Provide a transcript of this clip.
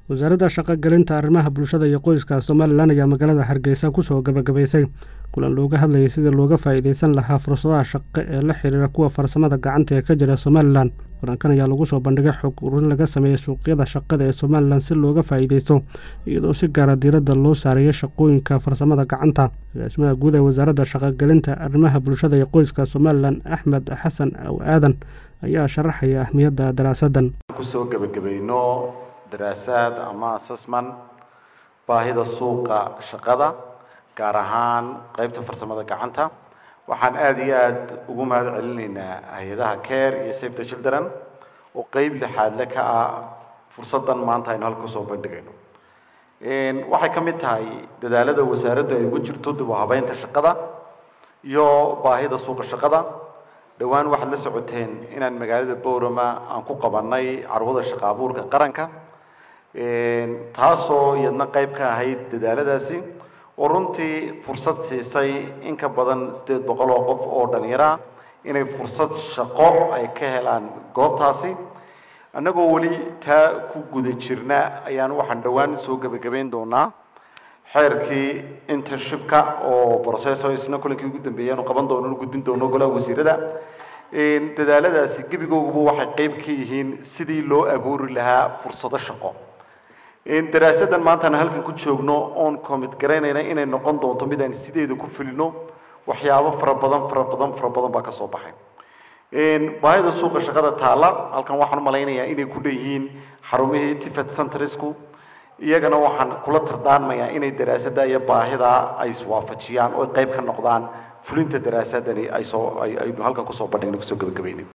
wasaaradda shaqogelinta arrimaha bulshada iyo qoyska somalilan ayaa magaalada hargeysa kusoo gabagabaysay kulan looga hadlayay sidii looga faa'iideysan lahaa fursadaha shaqo ee la xiriira kuwa farsamada gacanta ee ka jira somalilan kulankan ayaa lagu soo bandhigay xog ururin laga sameeyey suuqyada shaqada ee somalilan si looga faa'iideysto iyadoo si gaara diiradda loo saareeyay shaqooyinka farsamada gacanta agaasimaha guud ee wasaaradda shaqogelinta arrimaha bulshada iyo qoyska somalilan axmed xasan aw aadan ayaa sharaxaya ahmiyadda daraasaddan kusoo gebagabayno daraasaad ama assessment baahida suuqa shaqada gaar ahaan qaybta farsamada gacanta waxaan aada iyo aada ugu mahad celinaynaa hay-adaha care iyo safe the children oo qeyb lixaadle ka ah fursaddan maanta aynu halka kusoo bandhigayno waxay ka mid tahay dadaalada wasaaraddu ay ugu jirto dib u habeynta shaqada iyo baahida suuqa shaqada dhowaan waxaad la socoteen inaan magaalada boorama aan ku qabanay carwada shaqa abuurka qaranka taasoo iyadna qayb ka ahayd dadaaladaasi oo runtii fursad siisay in ka badan siddeed boqol oo qof oo dhallinyaro ah inay fursad shaqo ay ka helaan goobtaasi annagoo weli taa ku guda jirna ayaan waxaan dhowaan soo gebagabayn doonaa xeerkii internshipka oo processo isna kulankii ugu dambeeyay aanu qaban doono nu gudbin doono golaha wasiirada dadaaladaasi gebigooguba waxay qayb ka yihiin sidii loo abuuri lahaa fursado shaqo daraasaddan maantaan halkan ku joogno oon commit garaynayna inay noqon doonto mid aan sideeda ku fulino waxyaabo fara badan fara badan fara badan baa ka soo baxay baahida suuqa shaqada taalla halkan waxaan u malaynayaa inay ku leeyihiin xarumihii tifet centrisku iyagana waxaan kula tardaarmayaa inay daraasadda iyo baahida ay iswaafajiyaan oo qayb ka noqdaan fulinta daraasadani ay soo ay halkan kusoo bandhigna kusoo gabagabaynay